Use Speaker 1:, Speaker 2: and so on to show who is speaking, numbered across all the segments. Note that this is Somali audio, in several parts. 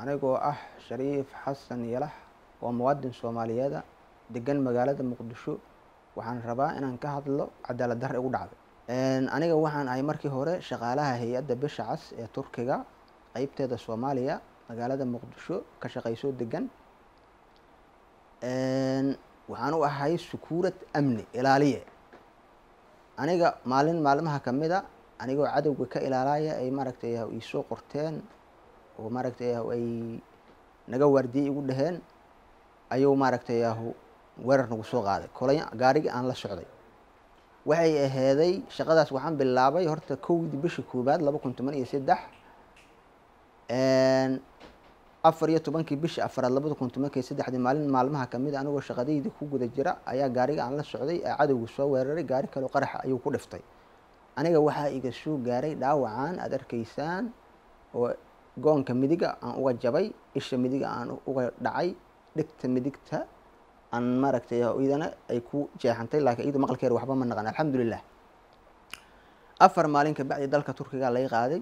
Speaker 1: anigoo ah shariif xasan yalax oo muwaadin soomaaliyeeda degan magaalada muqdisho waxaan rabaa inaan ka hadlo cadaalad darre igu dhacday aniga waxaan ahay markii hore shaqaalaha hay-adda bisha cas ee turkiga qeybteeda soomaaliya magaalada muqdisho ka shaqeyso degan waxaan u ahay sukuurad amni ilaaliye aniga maalin maalmaha kamid a anigoo cadowga ka ilaalaya ay maaragtay iisoo qorteen oo maaragtay ay naga waardiyey igu dhaheen ayuu maaragtay weerar nagu soo qaaday kolay gaarigii aan la socday waxay aheeday shaqadaas waxaan bilaabay horta kowdii bishii koobaad laba kun toban iyo saddex afar iyo tobankii bishii afaraad labada kun tobankii saddexdii maalin maalmaha kamid a anigoo shaqadaydii ku guda jira ayaa gaariga aan la socday ee cadowga soo weeraray gaari kaleo qaraxa ayuu ku dhiftay aniga waxaa iga soo gaaray dhaawacaan aada arkaysaan oo goonka midiga aan uga jabay isha midiga aan uga dhacay dhegta midigta aan maaragtay idana ay ku jeexantay laakiin iyadu maqalkeeda waxba ma naqan alxamdulilah afar maalin kabacdi dalka turkiga laga qaaday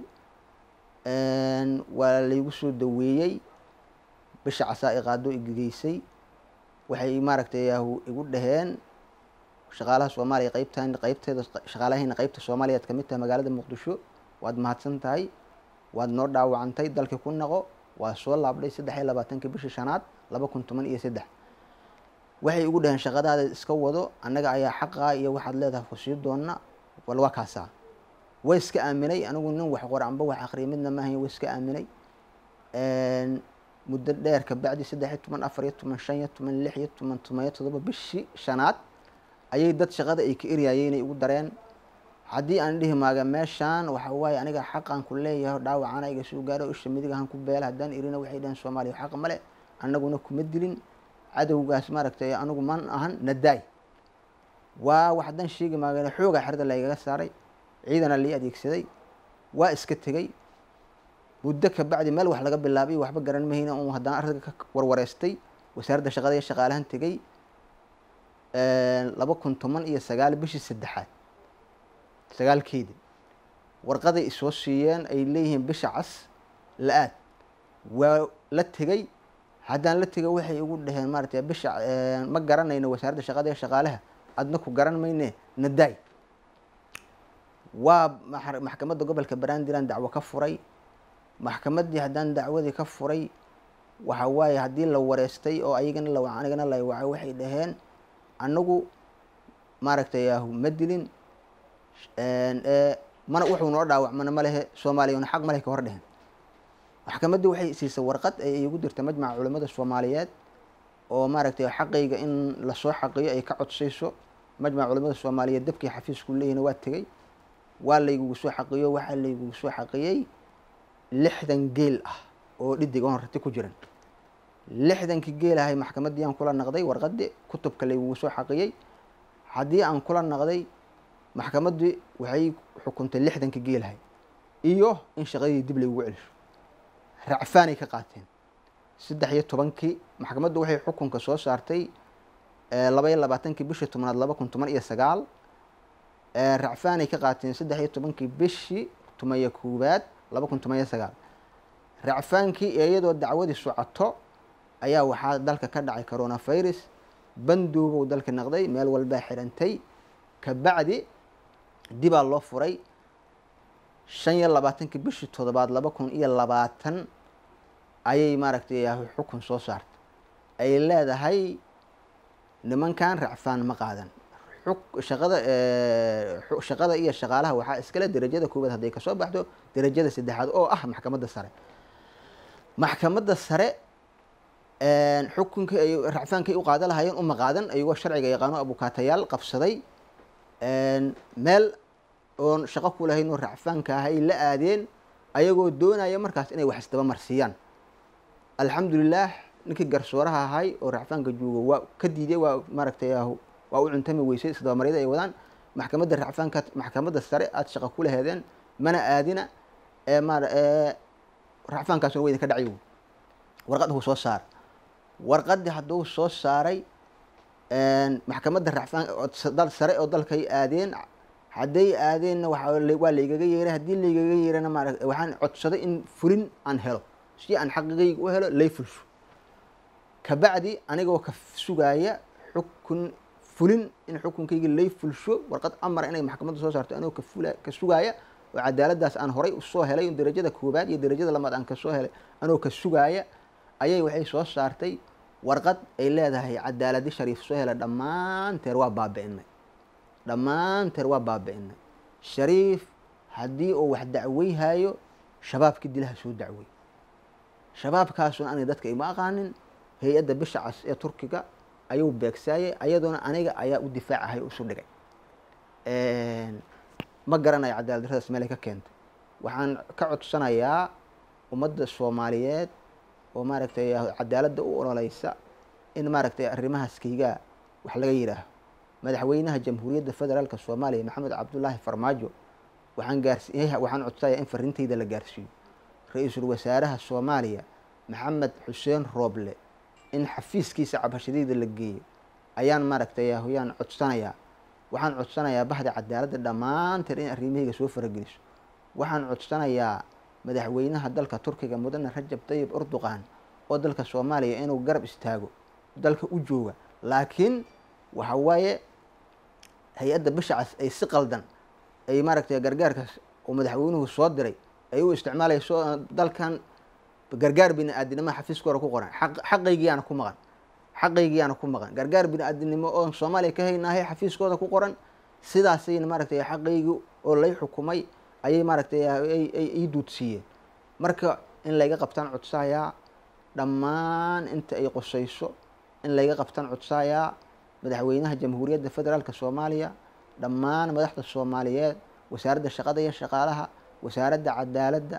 Speaker 1: waa laygu soo daweeyey bisha casaa i qaado igegeysay waxay maaragtay igu dhaheen shaqaalaha soomaaliya qeybtan qeybteeda shaqaalahayna qeybta soomaaliyaad kamid tahay magaalada muqdisho waad mahadsan tahay waad noo dhaawacantay dalkii ku naqo waa soo laabdhay saddex iyo labaatankii bishii shanaad laba kun toban iyo saddex waxay igu dhaheen shaqadaada iska wado annaga ayaa xaqaa iyo waxaad leedahay kusii doona wal waa kaasaa way iska aaminay anigu nin wax qor amba wax akriya midna maahayn way iska aaminay muddo dheer kabacdi saddex iyo toban afar iyo toban shan iyo toban lix iyo toban toban iyo todoba bishii shanaad ayay dad shaqada ay ka eryaayeenay igu dareen haddii aan dhihi maaga meeshaan waxa waaye aniga xaqaan ku leeyahay dhaawacana iga soo gaaro isha midigahan ku beela haddaan irina waxay dhaheen soomaaliya xaq male annaguna kuma dilin cadowgaas maaragtay anigu man ahan nadaay waa wax haddaan sheegi maagan xoogaa xerda laygaga saaray ciidana lii adeegsaday waa iska tegey muddo kabacdi meel wax laga bilaabay waxba garan mahayna un haddaan arrinka ka warwareystay wasaaradda shaqada iyo shaqaalahan tegey laba kun toban iyo sagaal bishii saddexaad sagaalkeedii warqaday isoo siiyeen ay leeyihiin bisha cas la-aad waa la tegey haddaan la tegay waxay igu dhaheen maaratay bisha ma garanayno wasaaradda shaqada iyo shaqaalaha adna ku garan mayne nadaay waa maxkamadda gobolka barandilan dacwo ka furay maxkamaddii haddaan dacwadii ka furay waxa waaye haddii la wareystay oo ayagana la anigana la wacay waxay dhaheen anagu maaragtay ma dilin mana wuxuu noo dhaawacmana malehe soomaaliyana xaq maleh ka hor dhehen maxkamaddii waxay siisay warqad ay igu dirtay majmaca culimada soomaaliyeed oo maaragtay xaqayga in lasoo xaqiyo ay ka codsayso majmaca culimada soomaaliyeed dabkii xafiisku leeyihina waa tegey waa laygugu soo xaqiyo waxaa laygugu soo xaqiyey lixdan geel ah oo dhidig oon rati ku jiran lixdankii geel ahay maxkamaddii aan kula naqday warqadii kutubka laygugu soo xaqiyey haddii aan kula naqday maxkamaddii waxay xukuntay lixdankii geelahay iyo in shaqadii dib laygugu celisho racfaanay ka qaateen saddex iyo tobankii maxkamaddu waxay xukunka soo saartay laba iyo labaatankii bishii tobnaad laba kun toban iyo sagaal racfaanay ka qaateen saddex iyo tobankii bishii tomaniyo koowaad laba kun toban iyo sagaal racfaankii iyadoo dacwadii socoto ayaa waxaa dalka ka dhacay coronavirus bandoobow dalka naqday meel walbaa xirantay kabacdi dibaa loo furay shan iyo labaatankii bishii toddobaad laba kun iyo labaatan ayay maaragtay xukun soo saartay ay leedahay nimankan racfaan ma qaadan shaqada shaqada iyo shaqaalaha waxaa iskale derajada koowaad hadday kasoo baxdo derajada saddexaad oo ah maxkamadda sare maxkamadda sare xukunkii ay racfaankay u qaada lahaayeen uma qaadan ayagoo sharciga yaqaano abukaatayaal qabsaday meel oon shaqo ku lahayn oo racfaanka ah ay la aadeen ayagoo doonaya markaas inay wax isdaba marsiiyaan alxamdulilah ninkii garsooraha ahay oo racfaanka joogo waa ka diiday waa maaragtay waa u cuntami weysay isdabamaryada ay wadaan maxkamadda racfaanka maxkamadda sare aada shaqo ku laheedeen mana aadina ee ma racfaankaasuna wa idinka dhacay warqad huu soo saara warqadii hadduu soo saaray maxkamadda racfaan dal sare oo dalkay aadeen hadday aadeenna waa waa laygaga yeeray haddii laygaga yeerana maara waxaan codsaday in fulin aan helo si aan xaqigayga u helo lay fulsho kabacdi anigoo ka sugaaya xukun fulin in xukunkayga lay fulsho warqad amara inay maxkamadda soo saarto anigoo kafula ka sugaaya oo cadaaladdaas aan horay usoo helay darajada koobaad iyo darajada lamaad aan kasoo helay anigoo ka sugaaya ayay waxay soo saartay warqad ay leedahay cadaaladi shariif soo helay dhammaanteer waa baabi'inay dhammaanteer waa baabi'inay shariif haddii uu wax dacweyhayo shabaabkii dilaha soo dacwey shabaabkaasuna aniga dadka ima aqaanin hay-adda bisha cas ee turkiga ayuu beegsaayay ayadoona aniga ayaa u difaacahay o isu dhigay ma garanayo cadaalad darradaas meelay ka keentay waxaan ka codsanayaa ummadda soomaaliyeed oo maaragtay cadaaladda u ololeysa in maaragtay arrimahaas kaygaa wax laga yidhaaho madaxweynaha jamhuuriyadda federaalka soomaaliya maxamed cabdulaahi farmaajo waxaan gaarsi waxaan codsanayaa in farintayda la gaarsiiyo ra-iisul wasaaraha soomaaliya maxamed xuseen rooble in xafiiskiisa cabashadayda la geeyo ayaan maaragtay yaan codsanayaa waxaan codsanayaa bahda cadaaladda dhammaanteed in arrimahayga soo farageliso waxaan codsanayaa madaxweynaha dalka turkiga mudane rajab tayib erdogan oo dalka soomaaliya inuu garab istaago dalka u jooga laakiin waxa waaye hay-adda bisha cas ay si qaldan ay maaragtay gargaarkaas oo madaxweynuhu soo diray ay u isticmaalayso dalkan gargaar bini aadinimo xafiiskooda ku qoran xaqaygiyaana ku maqan xaqaygiyaana ku maqan gargaar bini aadinimo oon soomaaliya ka haynahay xafiiskooda ku qoran sidaasayna maaragtay xaqaygi oo lay xukumay ayay maaragtay ii duudsiiyeen marka in layga qabtaan codsayaa dhammaan inta ay qosayso in layga qabtaan codsayaa madaxweynaha jamhuuriyadda federaalka soomaaliya dhammaan madaxda soomaaliyeed wasaaradda shaqada iyo shaqaalaha wasaaradda cadaaladda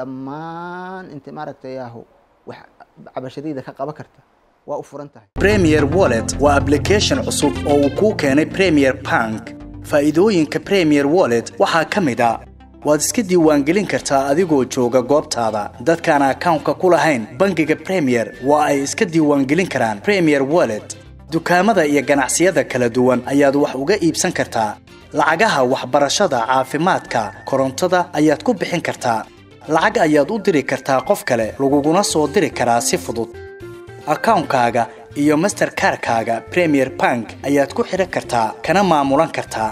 Speaker 1: dhammaan inta maaragtay ahu wax cabashadayda ka qaban karta waa u furan tahay
Speaker 2: premier wallet waa application cusub oo uu kuu keenay premier bank faa'iidooyinka premier wallet waxaa ka mid a waad iska diiwaangelin kartaa adigoo jooga goobtaada dadkaan akawnka ku lahayn bangiga premier waa ay iska diiwaangelin karaan premier wallet dukaamada iyo ganacsiyada kala duwan ayaad wax uga iibsan kartaa lacagaha waxbarashada caafimaadka korontada ayaad ku bixin kartaa lacag ayaad u diri kartaa qof kale laguguna soo diri karaa si fudud akawnkaaga iyo masterkarkaaga premier bank ayaad ku xidhan kartaa kana maamulan kartaa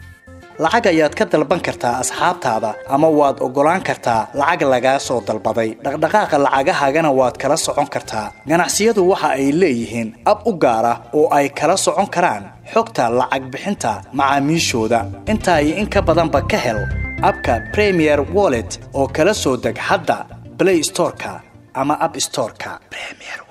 Speaker 2: lacag ayaad ka dalban kartaa asxaabtaada ama waad oggolaan kartaa lacag lagaa soo dalbaday dhaqdhaqaaqa lacagahaagana waad kala socon kartaa ganacsiyadu waxa ay leeyihiin ab u gaar ah oo ay kala socon karaan xogta lacag bixinta macaamiishooda intaa iyo in ka badanba ka hel abka premier wallet oo kala soo deg hadda blay storeka ama ab storeka